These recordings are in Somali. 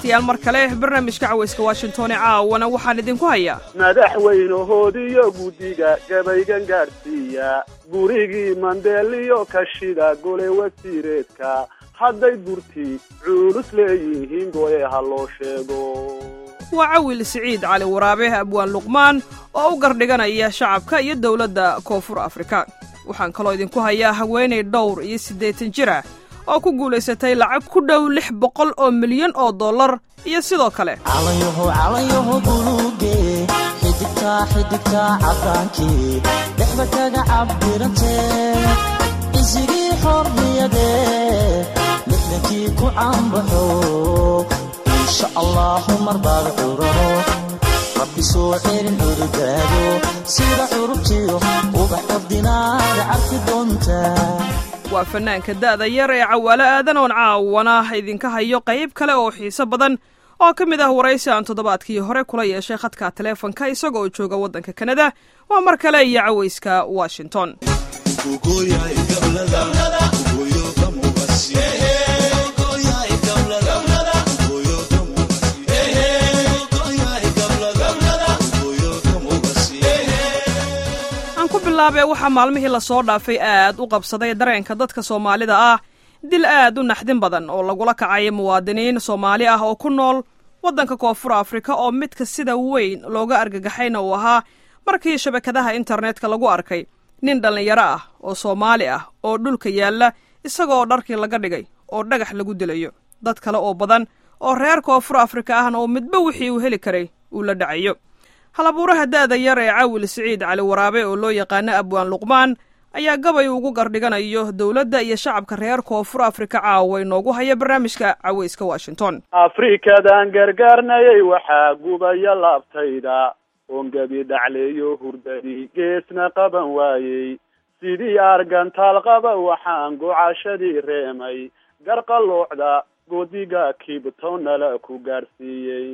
dhegaystayaal mar kale barnaamijka cawayska washington ee caawana waxaan idinku hayaa madaxweynahoodiyo guddiga gabaygan gaadhsiiya gurigii mandeeliyo kashida gole wasiireedka hadday gurti cuulus leeyihiin goye ha loo sheego waa cawil siciid cali waraabe abwaan luqmaan oo u gardhiganaya shacabka iyo dowladda koonfur afrika waxaan kaloo idinku hayaa haweenay dhowr iyo siddeetan jir ah oo ku guulaysatay lacag ku dhow lix boqol oo milyan oo dollar iyo sidoo kale calanyaho calanyaho buluuge xidigtaa xidigtaa caddaankii dhexda kaga cabdirante isigii xorriyade lixdankii ku caanbaxo insha allaahu mar baad curano rabbi soo celin cududaado sida curubtiyo ubax qabdinaada carfi doontaa waa fannaanka da'da yar ee cawaalo aadan oon caawana idinka hayo qayb kale oo xiiso badan oo ka mid ah waraysi aan toddobaadkii hore kula yeeshay khadka taleefonka isaga oo jooga waddanka kanada waa mar kale iyo cawayska washington aan ku bilaabee waxaa maalmihii lasoo dhaafay aad u qabsaday dareenka dadka soomaalida ah dil aad u naxdin badan oo lagula kacay muwaadiniin soomaali ah oo ku nool waddanka koonfur afrika oo midka sida weyn looga argagaxayna uu ahaa markii shabakadaha internetka lagu arkay nin dhallinyaro ah oo soomaali ah oo dhulka yaalla isagoo dharkii laga dhigay oo dhagax lagu dilayo dad kale oo badan oo reer koonfur afrika ahna oo midba wixii uu heli karay uu la dhacayo halabuuraha da'da yar ee caawil siciid cali waraabe oo loo yaqaano abwaan luqmaan ayaa gabay ugu gardhiganayo dowladda iyo shacabka reer koonfur afrika caawa inoogu haya barnaamijka cawayska washington afrikadan gargaarnayay waxaa gubaya laabtayda oon gebi dhacleeyo hurdadii geesna qaban waayey sidii argantaal qaba waxaan gocashadii reemay garqaloocda godiga kibtonala ku gaadhsiiyey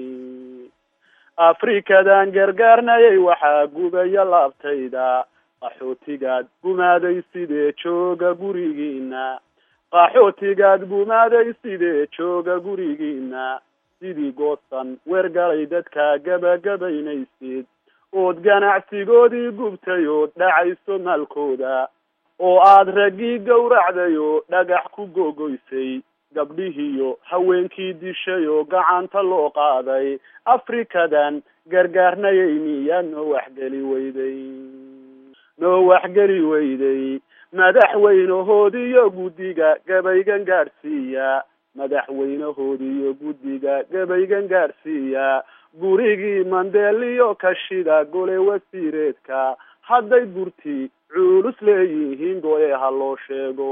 afrikadan gargaarnayay waxaa gubaya laabtayda qaxootigaad gumaaday sidee jooga gurigiina qaxootigaad gumaaday sidee jooga gurigiina sidii goosan weergalay dadka gabagabaynaysid ood ganacsigoodii gubtay ood dhacayso maalkooda oo aad raggii gowracday oo dhagax ku gogoysay gabdhihiiyo haweenkii dishay oo gacanta loo qaaday afrikadan gargaarnayay miyaad noo waxgeli weyday noo waxgeli weyday madaxweynahoodiyo guddiga gabaygan gaadhsiiya madaxweynahoodiyo guddiga gabaygan gaadhsiiya gurigii mandeeliyo kashida gole wasiireedka hadday gurti cuulus leeyihiin goye ha loo sheego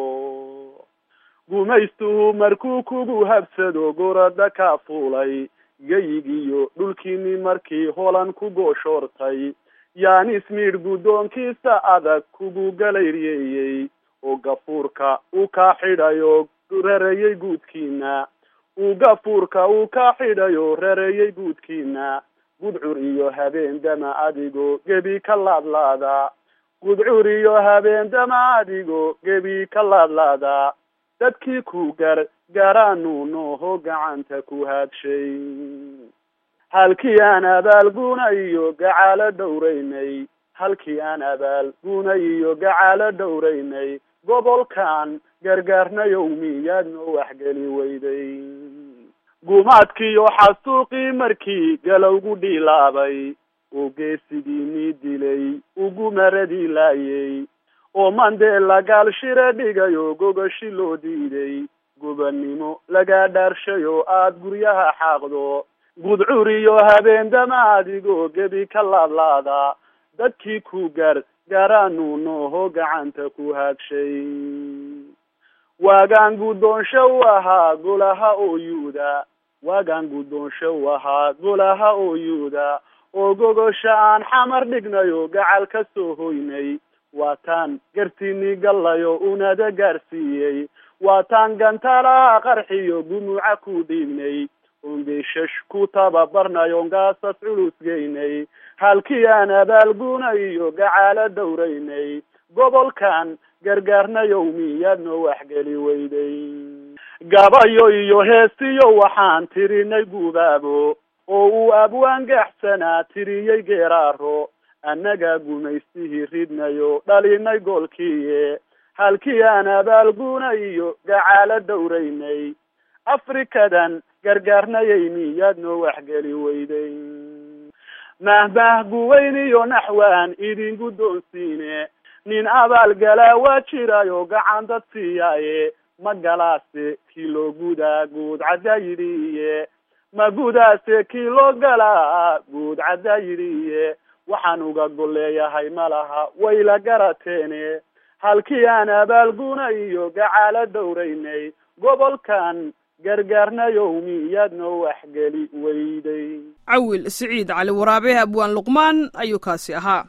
gumaystuhu markuu kugu habsado gorada ka fuulay geyigiyo dhulkiini markii holan ku gooshoortay yaan ismiidh guddoonkiisa adag kugu galayreeyey oo gafuurka uu kaa xidhay oo rarayey guudkiina uu gafuurka uu kaa xidhay oo rarayey guudkiina gudcur iyo habeen dama adigoo gebi ka laadlaada gudcur iyo habeen dama adigoo gebi ka laadlaada dadkii ku gar garaanu nooho gacanta ku haadshay halkii aan abaalguna iyo gacaalo dhowraynay halkii aan abaalguna iyo gacaalo dhowraynay gobolkan gargaarnayow miyaad noo waxgeli weyday gumaadkiiyo xasuuqii markii galowgu dhiilaabay oo geesigiinii dilay ugu maradii laayay oo mandela gaalshire dhigay oo gogashi loo diiday gubannimo lagaa dhaarshay oo aad guryaha xaaqdo gudcur iyo habeen dama adigoo gebi ka laadlaada dadkii ku gar garaanu nooho gacanta ku haagshay waagaan guddoonsho u ahaa golaha oo yuuda waagaan guddoonsho u ahaa golaha oo yuuda oo gogosha aan xamar dhignay oo gacal ka soo hoynay waataan gartiinii gallayo unada gaarsiiyey waataan gantaalaha qarxiyo gumuuca ku dhiibnay oon geyshash ku tababarnay oon gaasas culus geynay halkii aan abaalguna iyo gacaalo dhowraynay gobolkan gargaarnayow miyaad noo waxgeli weyday gabayo iyo heesiyo waxaan tirinay gubaabo oo uu abwaangaxsanaa tiriyey geeraaro annagaa gumaystihii ridnayo dhalinay goolkiiye halkii aan abaalguna iyo gacaalo dowraynay afrikadan gargaarnayay miyaad noo waxgeli weyday mahmahguweyn iyo naxwaan idin guddoonsiine nin abaal galaa waa jirayo gacan dad siiyaaye ma galaase kii loo gudaa guud caddaa yidhiiye ma gudaase kii loo galaa guud caddaa yidhiiye waxaan uga golleeyahay ma laha wayla garateene halkii aan abaalguna iyo gacaalo dowraynay gobolkan gargaarnayow miyaad noo waxgeli weyday cawil siciid cali waraabe abwaan luqmaan ayuu kaasi ahaa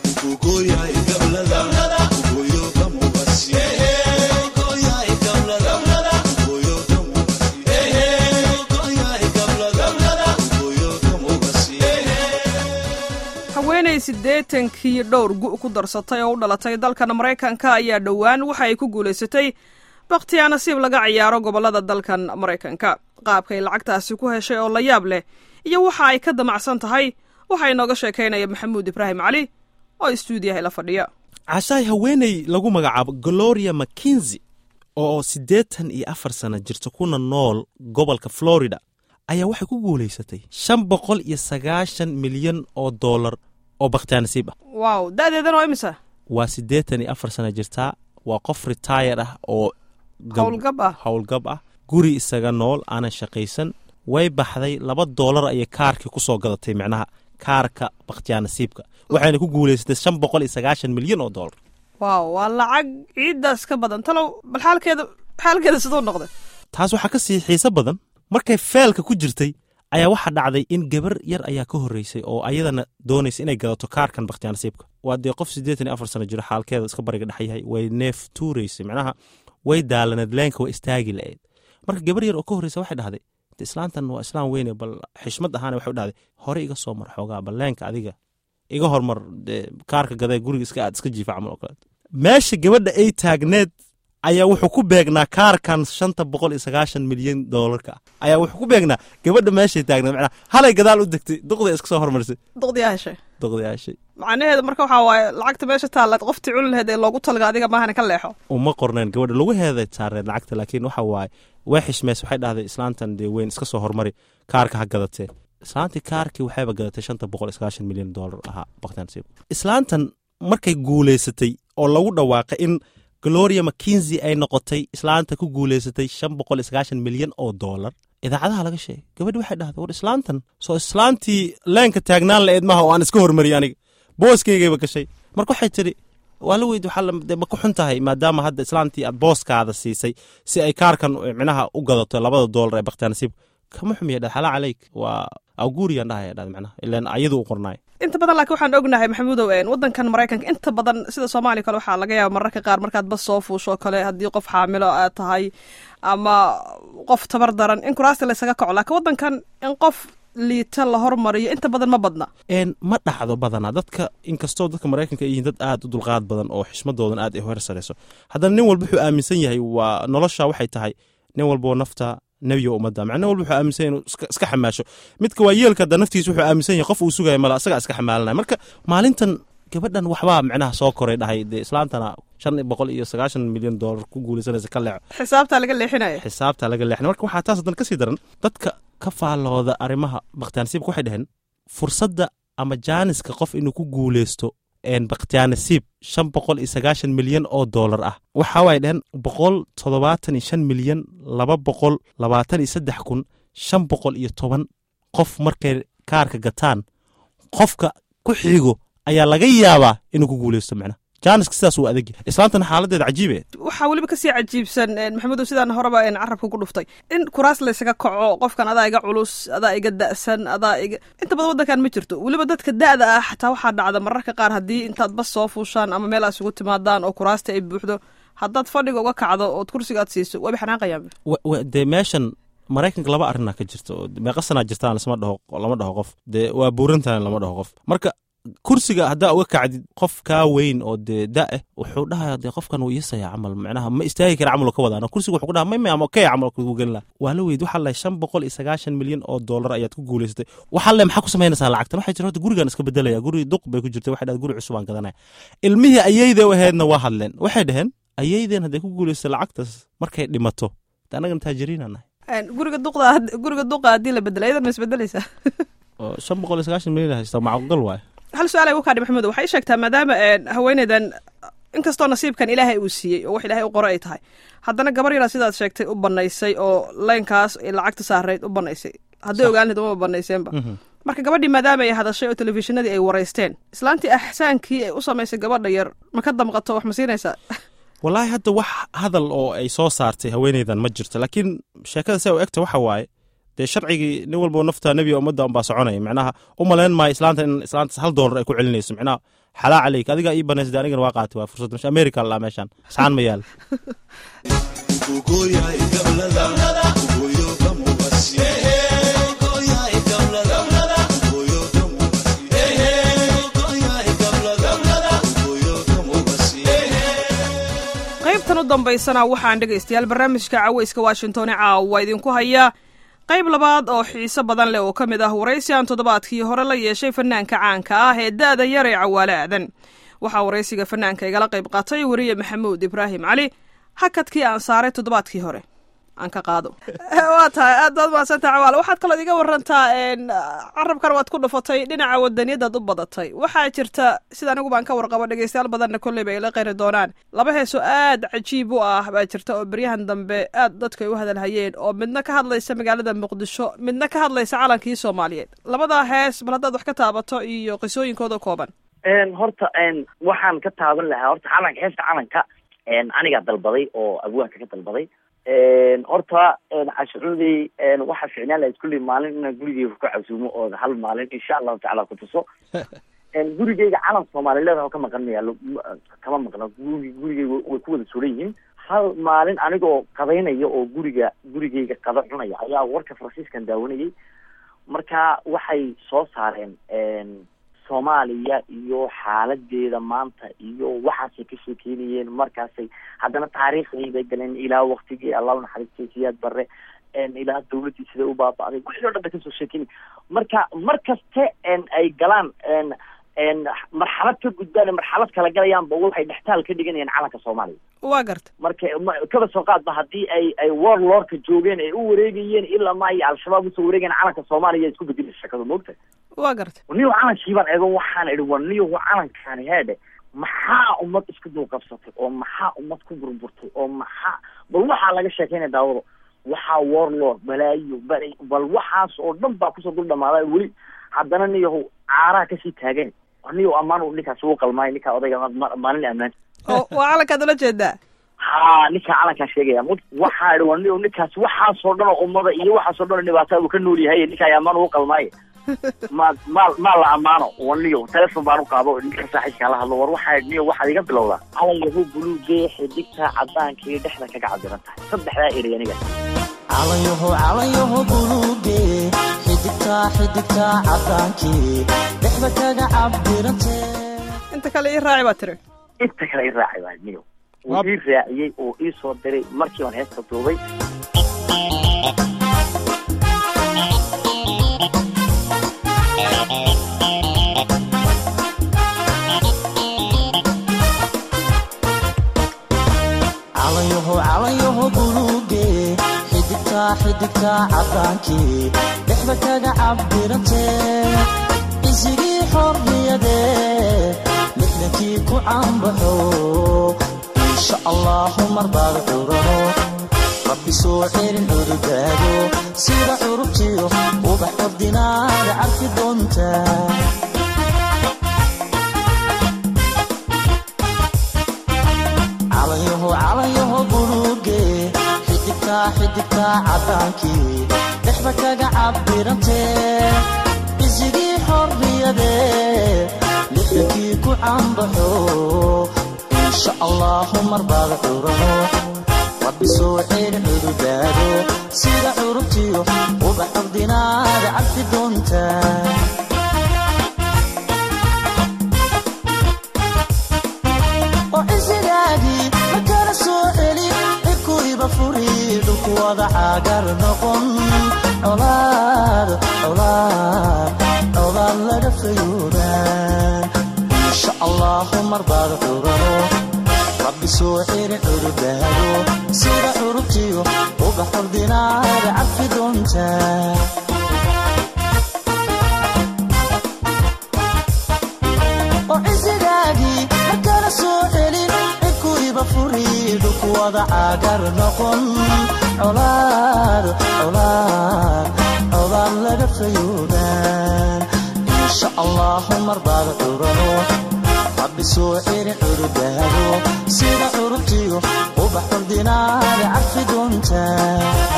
haweenay siddeetankii dhowr gu' ku darsatay oo u dhalatay dalkan maraykanka ayaa dhowaan waxa ay ku guulaysatay bakhtiyaa nasiib laga ciyaaro gobollada dalkan maraykanka qaabkay lacagtaasi ku heshay oo la yaab leh iyo waxa ay ka damacsan tahay waxaa inooga sheekaynaya maxamuud ibraahim cali oo istuudiyaha la fadhiya cashaay haweeney lagu magacaabo gloria mckinzi oo siddeetan iyo afar sana jirta kuna nool gobolka florida ayaa waxay ku guulaysatay shan boqol iyo sagaashan milyan oo dollar oo bakhtiyaa nasiib ah waaw da'deedan oo imisa waa siddeetan iyo afar sana jirtaa waa qof retayar ah oo howlgab ah howlgab ah guri isaga nool aanan shaqaysan way baxday laba doolar ayay kaarkii ku soo gadatay micnaha kaarka bakhtiyaa nasiibka waxayna ku guulaysatay shan boqol iyo sagaashan milyan oo dollar waaw waa lacag ciiddaas ka badan talow bal xaalkeeda xaalkeeda siduu noqday taas waxaa ka sii xiiso badan markay feelka ku jirtay ayaa waxaa dhacday in gabar yar ayaa ka horreysay oo ayadana doonaysa inay gadato kaarkan bakhtiyaa nasiibka waa dee qof siddeetan iyo afar sano jiro xaalkeeda iska bariga dhex yahay way neef tuuraysay micnaha way daalaneed leenka waa istaagi la-eed marka gabar yar oo ka horreysa waxay dhahday islaantan waa islaan weyne bal xishmad ahaana waxay u dhahday hore iga soo mar xoogaa bal leenka adiga iga hormar kaarka gadee guriga iska aad iska jiifa camal oo kale meesha gabadha ay taagneed ayaa wuxuu ku beegnaa kaarkan shanta boqol iyo sagaashan milyan doolarka ayaa wuxuu ku beegnaa gabadha meeshay taagneed macnaa halay gadaal u degtay duqday iska soo hormarisay duqdiyaa heshay duqdayaashay macnaheedu marka waxaa waaye lacagta meesha taalaad qoftii cuni laheed ee loogu talga adiga maahana ka leexo uma qorneen gabadha lagu heeday saareen lacagta laakiin waxa waaye way xishmeys waxay dhahday islaantan dee weyn iska soo hormari kaarka ha gadatee islaantii kaarkii waxayba gadatay shanta boqol iyo sagaashan milyan doolar ahaa bakhtiyaansiib islaantan markay guulaysatay oo lagu dhawaaqay in gloria mckinzi ay noqotay islaanta ku guulaysatay shan boqol iyo sagaashan milyan oo doolar idaacadaha laga sheegay gabadhi waxay dhahday war islaantan soo islaantii leenka taagnaan la-eed maha oo aan iska hormariyay aniga booskaygayba gashay marka waxay tidhi waa la weyd waxaa ma ku xun tahay maadaama hadda islaantii aad booskaada siisay si ay kaarkan micnaha u gadato labada doolar ee bakhtiyaa nasiib kama xumiya dhad xalaa caleyk waa awguuriyaan dhahaya dhad micnaha ilaan ayadu u qornaay inta badan laakiin waxaan ognahay maxamuudow waddankan maraykanka inta badan sida soomaaliya kale waxaa laga yaaba mararka qaar markaad bas soo fuusho kale haddii qof xaamilo aad tahay ama qof tabar daran in kuraasta laysaga kaco laakiin waddankan in qof liita la hormariyo inta badan ma badna ma dhacdo badanaa dadka inkastoo dadka maraykanka yihiin dad aad u dulqaad badan oo xishmadoodan aad ay hor sarayso haddana nin walba wuxuu aaminsan yahay waa nolosha waxay tahay nin walboo nafta nebiga ummadda macna walba wuxuu aaminsan yahay inuu iska xamaasho midka waa yeelka hadda naftiisa wuxuu aaminsan yahay qof uu sugaya mala isagaa iska xamaalanaya marka maalintan gabadhan waxbaa micnaha soo koray dhahay dee islaantana shan boqol iyo sagaashan milyan doolar ku guulaysanaysa ka leexo xisaabtaa laga leexinaya xisaabtaa laga leexin marka waxaa taas hadan kasii daran dadka ka faallooda arrimaha bakhtiyaanasiibka waxay dhaheen fursadda ama jaaniska qof inuu ku guulaysto bakhtiyaanasiib shan boqol iyo sagaashan milyan oo doolar ah waxa way dhaheen boqol toddobaatan iyo shan milyan laba boqol labaatan iyo saddex kun shan boqol iyo toban qof markay kaarka gataan qofka ku xigo ayaa laga yaabaa inuu ku guulaysto macnaha jaaniska sidaas uu adegi islaantana xaaladeeda cajiibe waxaa weliba kasii cajiibsan maxamudow sidaan horeba carabka ku dhuftay in kuraas laysaga kaco qofkan adaa iga culus adaa iga da'san adaa iga inta badan waddankan ma jirto weliba dadka da'da ah xataa waxaa dhacda mararka qaar haddii intaad bas soo fuushaan ama meel aad isugu timaadaan oo kuraasta ay buuxdo haddaad fadhiga uga kacdo ood kursiga aad siiso waaba xanaaqayaan dee meeshan maraykanka laba arrinaa ka jirta oo meeqa sanaa jirtaan lasma dhaho lama dhaho qof dee waa buurantahan lama dhaho qof marka kursiga haddaa uga kacdid qof kaa weyn oo dee da eh wuxuu dhahaya dee qofkan wuu iisaya camal macnaha ma istaagi kara camal ka wadaana kursiga wuxuu ku dhaha may may ama kee camal kugu gelin laha waa la weyd waxaa lahay shan boqol iyo sagaashan milyan oo dollar ayaad ku guulaysatay waxaa le maxaa ku samaynaysaa lacagtan waxay jira horta gurigaan iska bedelaya guri duq bay ku jirtay waxay dhahay guri cusub aan gadanaya ilmihii ayayda u ahaydna waa hadleen waxay dhaheen ayaydeen hadday ku guulaysatay lacagtaas markay dhimato de annagana taajiriinaan nahay guriga duqda guriga duqa haddii la bedela iyadan ma isbedelaysaa oo shan boqol iyo sagaashan milyan haystaa macquugal waaye hal su-aal ay ukaadhi maxamed waxay sheegtaa maadaama haweeneydan inkastoo nasiibkan ilaahay uu siiyey oo wax ilaahay u qoro ay tahay haddana gabar yaraa sidaad sheegtay u banaysay oo leynkaas ay lacagta saarayd u banaysay hadday ogaan lahayd umaba banayseenba marka gabadhii maadaama ay hadashay oo telefishinadii ay wareysteen islaantii axsaankii ay u samaysay gabadha yar ma ka damqato wax ma siinaysaa wallaahi hadda wax hadal oo ay soo saartay haweeneydan ma jirto laakiin sheekada se u egta waxa waaye dee sharcigii nin walbo nafta nebiga ummadda unbaa soconaya micnaha u malayn maayo islaanta in islaantaas hal doolar ay ku celinayso micnaha xalaa caleyk adigaa ii banaysa de anigana waa qaatay waa fursad mesh america lalaa meeshaan saxaan ma yaal qaybtan u dambaysana waxaan dhegaystayaal barnaamijka caweyska washington ee caawa idinku hayaa qayb labaad oo xiise badan leh oo ka mid ah waraysi aan toddobaadkii hore la yeeshay fanaanka caanka ah ee da'da yar ee cawaale aadan waxaa waraysiga fanaanka igala qayb qaatay weriye maxamuud ibraahim cali hakadkii aan saaray toddobaadkii hore aan ka qaado waa tahay aad baad mahadsantaha cawaale waxaad kaloo iga warantaa carabkan waad ku dhufatay dhinaca wadaniyadaad u badatay waxaa jirta sida anigu baan ka warqabo dhegeystayaal badanna kolleyba ayla qeyri doonaan laba heesoo aad cajiib u ah baa jirta oo beryahan dambe aad dadku ay u hadalhayeen oo midna ka hadlaysa magaalada muqdisho midna ka hadlaysa calankii soomaaliyeed labadaa hees bal haddaad wax ka taabato iyo qisooyinkooda kooban horta waxaan ka taaban lahaa horta calanka heesta calanka anigaa dalbaday oo abwaanka ka dalbaday horta cashucuudey waxaa ficnaan lahayd kulli maalin inaan gurigeyga ku casuumo oo hal maalin insha allahu tacala ku tuso gurigeyga calan soomaalileed ka maqan mayaalo kama maqno gurig gurigeyga way ku wada suran yihiin hal maalin anigoo qadaynaya oo guriga gurigeyga qada cunaya ayaa warka faransiiskan daawanayay marka waxay soo saareen soomaaliya iyo xaaladeeda maanta iyo waxaasay ka sheekeynayeen markaasay haddana taariikhdii bay galeen ilaa waktigii allah naxariistay siyaad bare ilaa dawladdii siday u baaba'day wixii o dhan bay kasoo sheekeynay marka mar kaste ay galaan marxalad ka gudbaan marxalad kala galayaanba waxay dhextaal ka dhiganayaan calanka soomaaliya waa garta marka kaba soo qaadba haddii ay ay warlordka joogeen ay u wareegayeen ilaa ma iyo al-shabaab usoo wareegayen calanka soomaaliya isku bedelay shakadu moogta waa garta niyo calankii eego waxaan idhi war niyo calankaani heedhe maxaa ummad isku dulqabsatay oo maxaa ummad ku burburtay oo maxaa bal waxaa laga sheekeynaya daawado waxaa warlord balaayo bal bal waxaas oo dhan baa kusoo dul dhamaaday weli haddana niyahow caaraha kasii taagen niyo ammaan ninkaas uu qalmaay ninkaa odayga maalin ammaan oo waa calankaad ula jeedaa ha ninkaa calankaa sheegaya waxaa idhi war niyo ninkaas waxaasoo dhan oo ummada iyo waxaasoo dhan oo dhibaataa uu ka nool yahay ninkaa ammaan ugu qalmaaye ma maal maal la ammaano waniyo telefon baan u qaado ninka saaxiibkaa la hadlo war waxaa niyo waxaad iga bilowdaa calan yahu buluugee xidigta cadaanka iyo dhexda kaga cabiran tahay saddexdaa erey aniga calanyaho calanyaho buluuge xidigta xidigta cadaankii dhexda kaga cabirante inta kale ii raaci baa tiri inta kale i raacay baa niyo wuu ii raaciyey oo ii soo diray markii baan heesta duubay calanyaho calanyaho buluuge xidigta xidigta cadaankii dhexda kaga cabirante isigii xorriyade lixdankii ku caanbaxo insha allahu marbaad curano rabbi soo xerin cudugaago sida curubtiyo ubax ordinaada carfi doonta calanyaho calanyaho buluuge xidigta xidigta cadaankii dhexda kaga cabirante isigii xorriyade lixdankii ku caanbaxo insha allahu marbaad curano rabbi soo xeer cudugaado sida curubtiyo ubax ordinaada cabdi doonta wada caagar noqon colaad colaad colaad laga fayuudaan insha allahu marbaad curano rabbi soo celi curudaado sida curubtiyo uga xordinaada cafi doontaa oo cisigaagii markana soo celin cidkuiba furiidhu kuwada caagar noqon colaad colaad colaad laga fayuudaan insha allahu marbaad curano rabbi soo celi curudaado sida curubtiyo ubax xordinaada cafi doontaa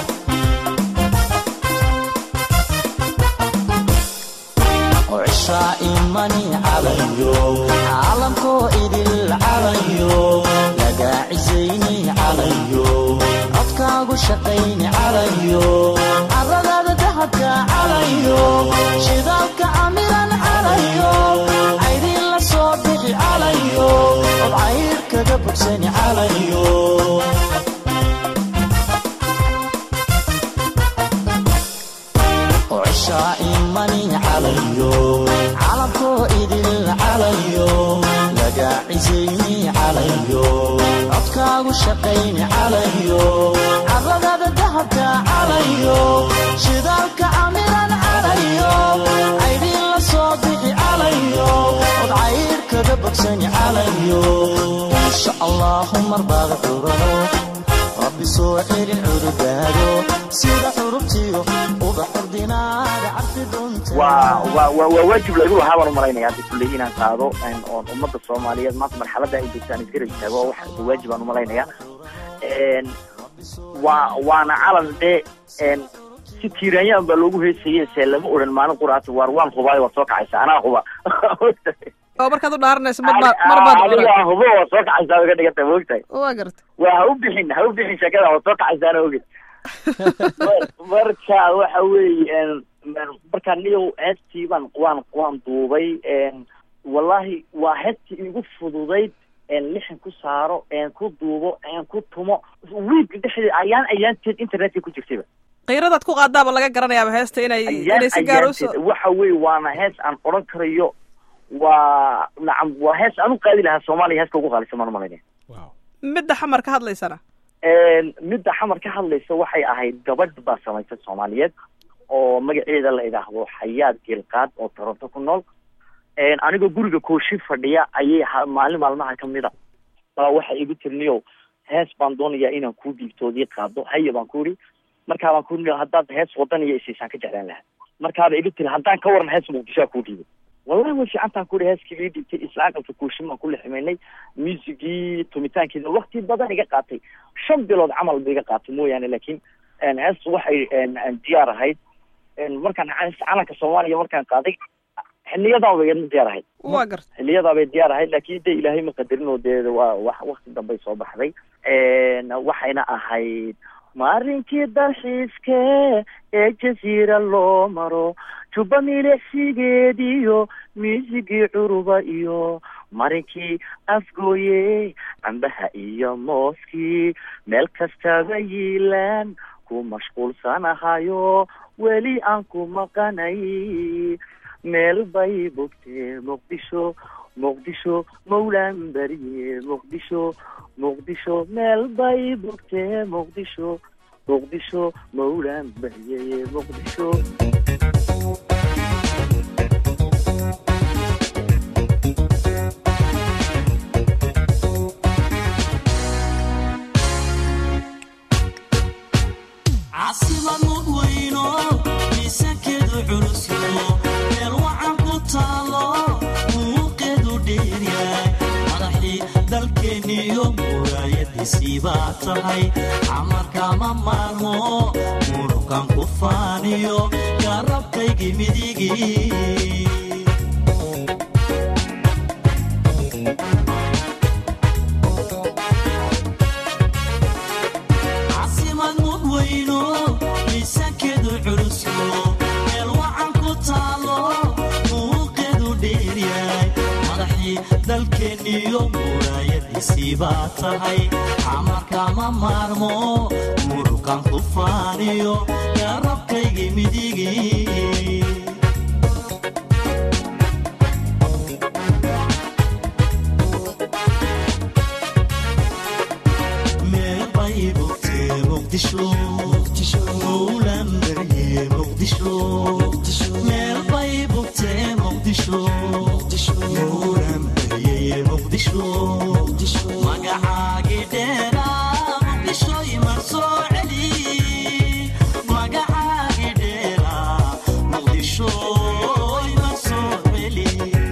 cishaa imani calayo caalamkoo idil calayo lagaa cisayni calayo codkaagu shaqayni calayo caradaada dahabka calayo shidaalka camiran calayo caydiin la soo bixi calayo od cayr kaga bogsani calayo cishaa imani calayo caalamkoo idil calayo lagaa cisayni calayo codkaagu shaqayni calayo caradaada dahabka calayo shidaalka camiran calayo caydiin la soo bixi calayo od cayr kaga bogsani calayo insha allahu marbaad curano rabbi soo celin curudaado sida curubtiyo uga xordinaada carfi doonta waa waa waa waa waajib lagu lahaa baan umalaynaya hadda kulley inaan qaado oon ummadda soomaaliyeed maanta marxaladda ay joogtaan isgarab istaago oo wax waajib aan umalaynaya waa waana calan dee si tiiraanyaan baa loogu heesaye se lama odhan maalin quraata waar waan hubaayo waad soo kacaysa anaa huba oo markaad u dhaaranayso marbaad marbaad adigaa hubo waad soo kacaysaa uga dhiganta maogtahay waa garta waa ha u bixin ha u bixin sheekada waad soo kacaysaana oged marka waxa weeye marka niyow heestii baan waan waan duubay wallahi waa heestii igu fududayd lixan ku saaro ku duubo ku tumo wiig dhexdeed ayaan ayaanteed internetka ku jirtayba qiiradaad ku qaadaaba laga garanayaaba heesta inay ayaan inay si gaar usoo ayaanteed waxa weeye waana hees aan odhan karayo waa nacam waa hees aan u qaadi lahaa soomaaliya heeska ugu qaalisan maan umalaynaya midda xamar ka hadlaysana midda xamar ka hadlaysa waxay ahayd gabadh baa samaysay soomaaliyeed oo magaceeda la idhaahdo xayaad geelqaad oo toronto ku nool anigoo guriga kooshi fadhiya ayay ha- maalin maalmaha kamida baa waxay igu tirniyow hees baan doonayaa inaan kuu dhiibtoodii qaado haya baan ku iri markaa baan ku iri haddaad hees wadan iyo isiisaan ka jeclaan lahaa markaaba igu tiri haddaan ka waran hees muqdishoa kuu dhiibay wallahi way fiicantaan ku iri heeskii ii dhiibtay isla aqalka kooshin baan ku liximaynay muusigii tumitaankeeda wakti badan iga qaatay shan bilood camal ba iga qaatay mooyaane laakiin hees waxay diyaar ahayd markaan calanka soomaaliya markaan qaaday xiliyadan bay iyadna diyaar ahayd waa garta xiliyadaa bay diyaar ahayd laakiin de ilaahay ma qadarin oo dee waa wax wakti dambay soo baxday waxayna ahayd maarinkii dalxiiske ee jasiira loo maro juba milicsigeediyo muusigii curuba iyo marinkii afgooye cambaha iyo mooskii meel kastaba yiilaan ku mashquulsanahayo weli aan ku maqanay meel bay bogtee muqdisho muqdisho mawlaan beriye muqdisho muqdisho meel bay bogtee muqdisho muqdisho mawlaan beriye muqdisho caasimad mudweyno miisaankeedu culusyo meel wacan ku taalo muuqeedu dheeryahay madaxii dalkeeniyo muraayadiisii baa tahay camarkama maarmo murukan ku faaniyo garabkaygii midigii caasimad mudweyno miisaankeedu culusyo meel wacan ku taalo muuqeedu dheeryahay madaxii dalkeenniyo muraayadiisii baa tahay xamarkama maarmo muruqan ku faaniyo garabkaygii midigii meel bay bogtee muqdisho mowlanbarye muqdisho meel bay bogtee muqdisho mowlanbarye muqdisho magacaagii dheeraa muqdisho imar soo celi magacaagii dheeraa muqdisho imar soo celi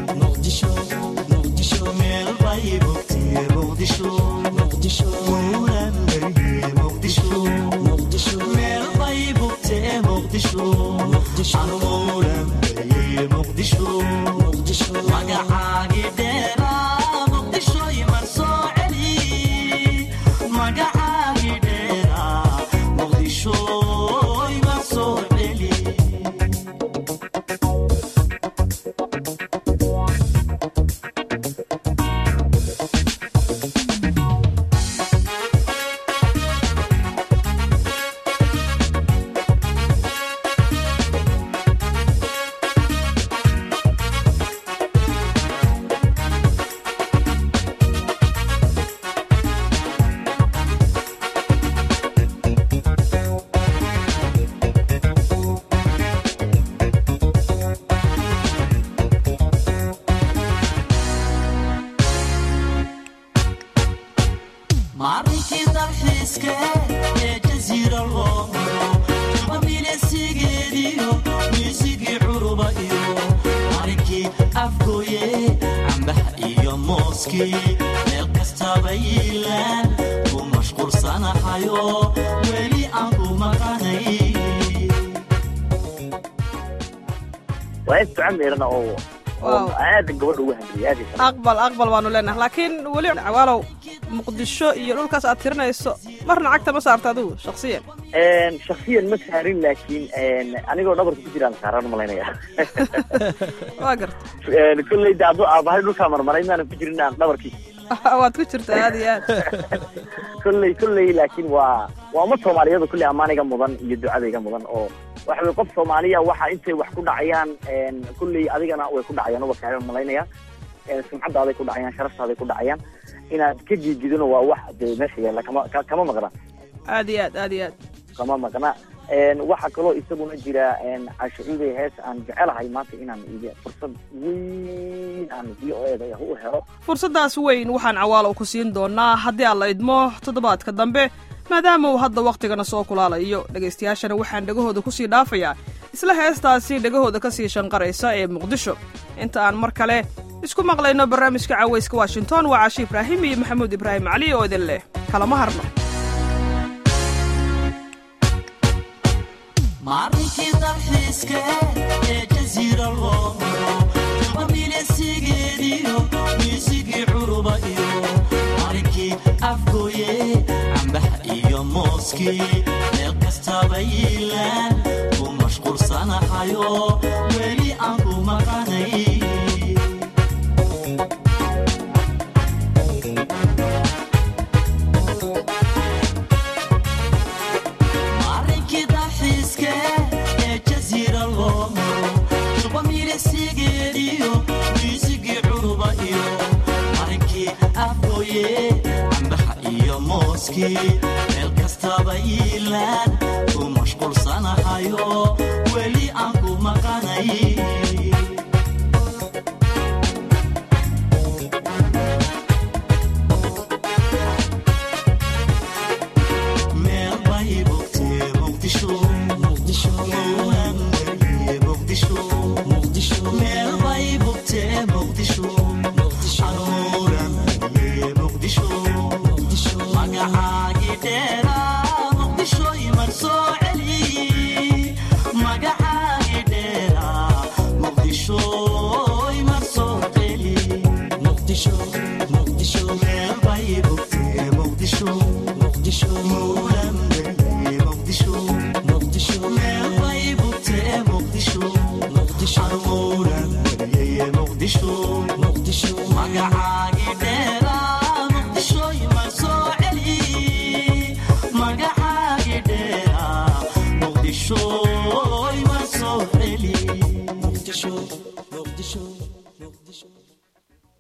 meel bay bogtee muqdisho mowlanbarye muqdisho meel bay bogtee muqdisho anu mowlanbarye muqdisho magacaagii dheeraa muqdisho imar soo celi magacaagii dheeraa muqdisho imar soo celi maarinkii dalxiiska ee jasiira loo maro jubamiilesigeediyo miisigii curuba iyo maarinkii afgooye cambaha iyo mooskii meel kastaba yiilaan ku mashquulsanahayo weli aan ku maqanay waa is duca meerana oo oo Wow. aad gabadha ugu handiyay aad iyo aqbal aqbal baanu leenahay laakiin weli cawaalow muqdisho iyo dhulkaas aad tirinayso marna cagta ma saarta adigu shaksiyan Een, shakhsiyan ma saarin laakiin een, anigoo dhabarka ku jiraan saaran malaynaya waa garta Een, kolley de hadduu aabahay dhulkaa marmaray maanan ku jirin aan dhabarkii waad ku jirtaa aad iyo aad kolley kolley laakiin waa waa uma soomaaliyadu kolley ammaaniga mudan iyo ducadayga mudan oo waxa weye qof soomaaliya waxa intay wax ku dhacayaan een, kolley adigana way ku dhacayaan uba kaaga malaynaya Een, sumcadaaday ku dhacayaan sharaftaaday ku dhacayaan inaad ka giidgidino waa wax dee meesha yaalla kama ka- kama maqna aad iyo aad aad iyo aad kama maqna Een, waxaa kaloo isaguna jira een, cashucuuday hees aan jecelahay maanta inaan iga fursad weyn aan v o eda u helo fursaddaas weyn waxaan cawaalow ku siin doonaa haddii aan la idmo toddobaadka dambe maadaama uu hadda wakhtigana soo kulaalayo dhegaystayaashana waxaan dhegahooda ku sii dhaafayaa isla heestaasi dhegahooda ka sii shanqaraysa ee muqdisho inta aan mar kale isku maqlayno barnaamijka cawayska washington waa caashi ibraahim iyo maxamuud ibraahim cali oo idin leh kalama harno maarinkii dalxiiska ee jasiira loo maro jubamiilesigeediyo miisigii curuba iyo maarinkii afgooye cambaha iyo mooskii meel kastaba yiilaan ku mashquulsanahayo weli aan ku maqanay maarinkii dalxiiska ee jasiira loo maro jubamiilesigeediyo miisigii curuba iyo maarinkii afgooye cambaha iyo mooskii meel kastaba yiilaan ku mashquulsanahayo weli aan ku maqanay meel bay bogtee muqdisho mowlanbarye muqdisho meel bay bogtee muqdisho anuuranbarye muqdisho magacaagii dheeraa muqdisho imar soo celi magacaagii dheeraa muqdisho imar soo celi meel bay bogtee muqdisho mowla